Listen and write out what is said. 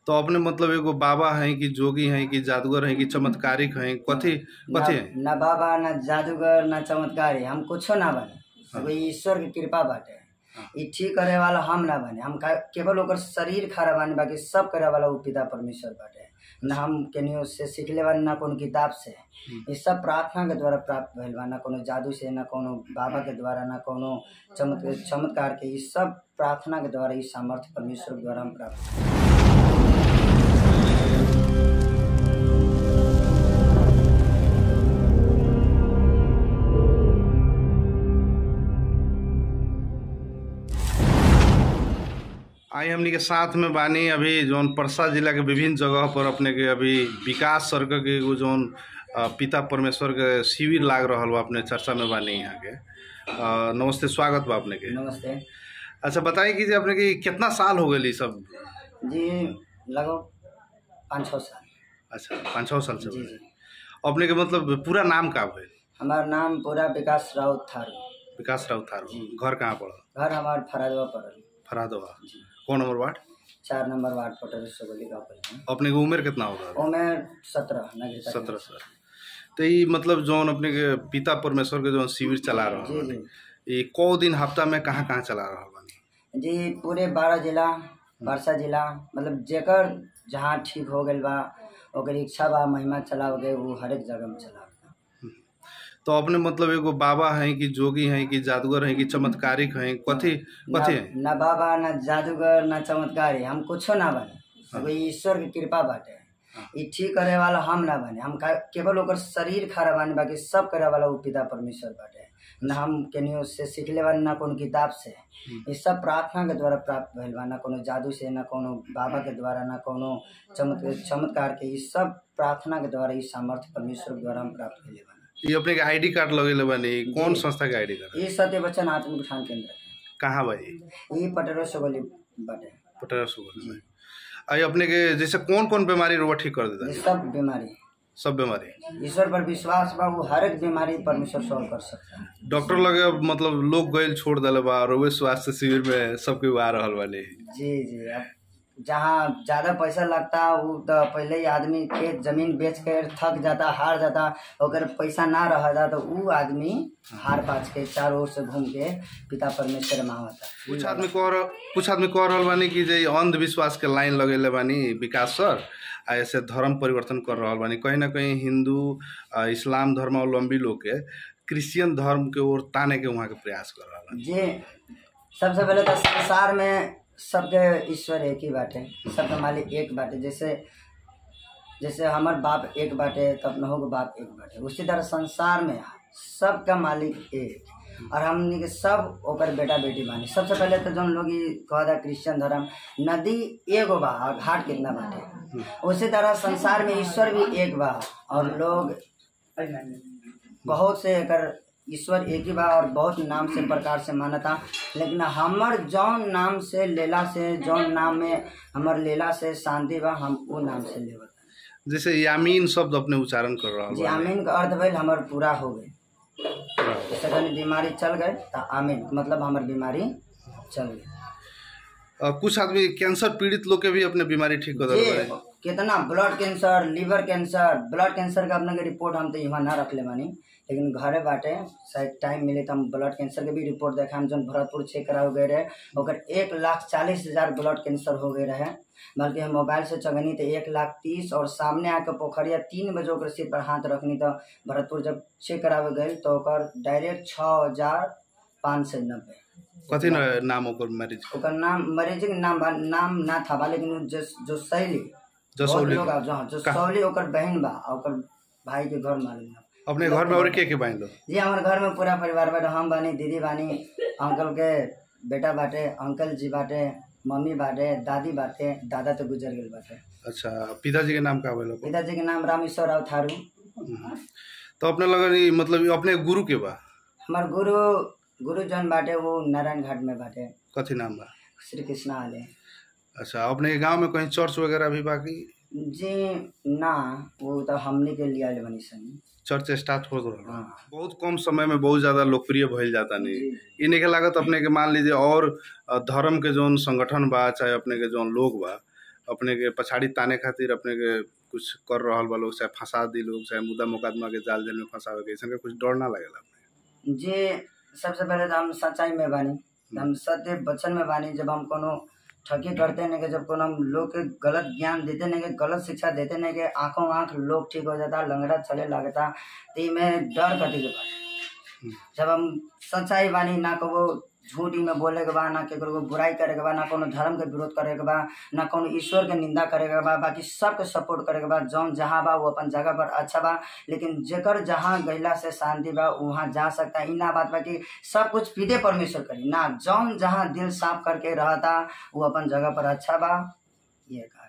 तो अपने मतलब एगो बाबा हैं कि जोगी हैं कि जादूगर हैं कि चमत्कारिक हैं कथी कथी हैं ना ना बाबा ना जादूगर ना चमत्कारी हम कुछो ना बने एगो ईश्वर के कृपा बाटे ई ठीक करे वाला हम ना बने हम का- केवल ओकर शरीर खड़ा बानी बाकी सब करे वाला वो पिता परमेश्वर बाटे ना हम केनियो से सीखले बानी ना कोनो किताब से ये सब प्रार्थना के द्वारा प्राप्त भइल बा ना कोनो जादू से ना कोनो बाबा के द्वारा ना कोनो चमत्कार चमत्कार के ई सब प्रार्थना के द्वारा ई सामर्थ्य परमेश्वर के द्वारा हम प्राप्त आई हमनी के साथ में बानी अभी जौन परसा जिला के विभिन्न जगह पर अपने के अभी विकास सर्क के एगो जौन अ, पिता परमेश्वर के शिविर लाग रहल बा अपने चर्चा में बानी यहाँ के अ, नमस्ते स्वागत बा अपने के नमस्ते अच्छा बताई कि जे अपने के कितना साल हो गई सब जी लगभग पाँच छः साल अच्छा पाँच छः साल से जी भइल। जी अपने के मतलब पूरा नाम का भइल हमार नाम पूरा विकास राउत थारू विकास राउत थारू जी। घर कहाँ पड़ल घर हमार फरादवा पड़ल फरादवा जी कौन नंबर वार्ड चार नंबर वार्ड पटल सोगली गाँव पहले अपने के उम्र कितना होगा ओमे सत्रह नगरीता के। सत्रह साल तो ये मतलब जौन अपने के पिता परमेश्वर के जौन शिविर चला रहा जी बानी जी ये कौ दिन हफ्ता में कहाँ कहाँ चला रहा बानी जी पूरे बारह जिला परसा जिला मतलब जेकर जहाँ ठीक हो गइल बा ओकर इच्छा बा महिमा चलाओगे वो हर एक जगह में चला तो अपने मतलब एगो बाबा हैं कि जोगी हैं कि जादूगर हैं कि चमत्कारिक हैं कथी कथी हैं ना बाबा ना जादूगर ना चमत्कारी हम कुछो ना बने एगो ईश्वर के कृपा बाटे ई ठीक करे वाला हम ना बने हम का- केवल ओकर शरीर खड़ा बानी बाकी सब करे वाला वो पिता परमेश्वर बाटे ना हम केनियो से सीखले बानी ना कोनो किताब से ये सब प्रार्थना के द्वारा प्राप्त भइल बा ना कोनो जादू से ना कोनो बाबा के द्वारा ना कोनो चमत्कार चमत्कार के ई सब प्रार्थना के द्वारा ई सामर्थ्य परमेश्वर के द्वारा हम प्राप्त कइले बानी ये अपने के आईडी कार्ड लगेले बानी कौन संस्था के आईडी कार्ड ई सत्य वचन आत्मिक उठान केंद्र कहाँ भाई ई पटेरो सोगली बाटे पटरा सुगल में आई अपने के जैसे कौन कौन बीमारी रोग ठीक कर देता ये है सब बीमारी सब बीमारी ईश्वर पर विश्वास बा वो हर एक बीमारी परमेश्वर सॉल्व कर सकता है डॉक्टर लगे अब मतलब लोग गए छोड़ दिले बा रोवे स्वास्थ्य शिविर में सबके आ रहल बानी जी जी अब जहाँ ज़्यादा पैसा लगता वो तो पहले ही आदमी खेत जमीन बेच कर थक जाता हार जाता अगर पैसा ना रहता तो वो आदमी हार पाच के चारों ओर से घूम के पिता परमेश्वर में आवता कुछ आदमी कह रह कुछ आदमी कह रहल बानी कि जे अंधविश्वास के लाइन लगेले बानी विकास सर आ ऐसे धर्म परिवर्तन कर रहल बानी कहीं ना कहीं हिंदू आ, इस्लाम धर्मावलंबी लोग के क्रिश्चियन धर्म के ओर ताने के वहाँ के प्रयास कर रहल बानी जी सबसे पहले तो संसार में सबके ईश्वर एक ही बाटे सबके मालिक एक बाटे जैसे जैसे हमार बाप एक बाटे तो अपनों के बाप एक बाटे उसी तरह संसार में सबका मालिक एक और हमनी के सब ओकर बेटा बेटी बानी सबसे पहले तो जौन लोग ई कहता क्रिश्चियन धर्म नदी एगो बा और घाट कितना बाटे उसी तरह संसार में ईश्वर भी एक बा और लोग बहुत से एकर ईश्वर एक ही बा और बहुत नाम से प्रकार से मानता लेकिन हमर जौन नाम से लेला से जौन नाम में हमर लेला से शांति बा हम वो नाम से लेवत जैसे यामीन शब्द अपने उच्चारण कर रहल जी बानी आमीन का अर्थ भइल हमर पूरा हो गई जैसे कहीं बीमारी चल गए तो आमीन मतलब हमर बीमारी चल गई अ, कुछ आदमी कैंसर पीड़ित लोग के भी अपने बीमारी ठीक कर जी देते कितना blood cancer liver cancer blood cancer का अपने के रिपोर्ट हम तो यहाँ ना रख ले बानी लेकिन घरे बाटे शायद टाइम मिले तो हम ब्लड कैंसर के भी रिपोर्ट देखा हम जौन भरतपुर चेक करा हो गए रहे ओकर एक लाख चालीस हजार ब्लड कैंसर हो गए रहे बल्कि हम मोबाइल से चगनी तो एक लाख तीस और सामने आके पोखरिया तीन बजे ओकर सिर पर हाथ रखनी तो भरतपुर जब चेक करावे गए तो ओकर डायरेक्ट छः हजार पाँच सौ नब्बे कथी न नाम ओकर मरीज ओकर नाम मरीज के नाम बा नाम ना था बा लेकिन उ जो जो शैली जसौली बहुत लोग आब- हाँ, जो का- सौली ओकर बहन बा आ ओकर भाई के घर मालूम बा। अपने घर में और के के बाइन लो जी हमारे घर में पूरा परिवार बाटे हम बानी दीदी बानी अंकल के बेटा बाटे अंकल जी बाटे मम्मी बाटे दादी बाटे दादा तो गुजर गेल बाटे अच्छा पिताजी के नाम का बोलो पिताजी के नाम रामेश्वर राव थारू तो अपने लगन ई मतलब ई अपने गुरु के बा हमार गुरु गुरु जौन बाटे वो नारायण घाट में बाटे कथी नाम बा श्री कृष्णा आले अच्छा अपने के गांव में कहीं चर्च वगैरह भी बाकी जी ना वो तो हमने के लिए आले बनी सन चर्च स्टार्ट हो रहा हाँ बहुत कम समय में बहुत ज्यादा लोकप्रिय भइल जाता नहीं जी। इन्हीं के लागत अपने के मान लीजिए और अ, धर्म के जौन संगठन बा चाहे अपने के जौन लोग बा अपने के पछाड़ी ताने खातिर अपने के कुछ कर रहल बा लोग चाहे फंसा दी लोग चाहे मुद्दा मुकदमा के जाल जेल में फंसावे के ऐसा कुछ डर ना लगेला जे सबसे पहले तो हम सच्चाई में बानी हम सत्य वचन में बानी जब हम कोनो ठगी करते नहीं के जब कोनो हम लोग के गलत ज्ञान देते नहीं के गलत शिक्षा देते नहीं के आंखों आंख लोग ठीक हो जाता लंगड़ा चले लगता तो में डर कटी के बात जब हम सच्चाई बानी ना कबो झूठी में बोले के बा ना केकरो को बुराई करे के बा ना कोनो धर्म के विरोध करे के बा ना कोनो ईश्वर के निंदा करे के बा बाकी सबके सपोर्ट करे के बा जौन जहाँ बा वो अपन जगह पर अच्छा बा लेकिन जेकर जहाँ गैला से शांति बा वहाँ जा सकता है ना बात बा कि सब कुछ पीते परमेश्वर करी ना जौन जहाँ दिल साफ करके रहता वो अपन जगह पर अच्छा बा ये कहा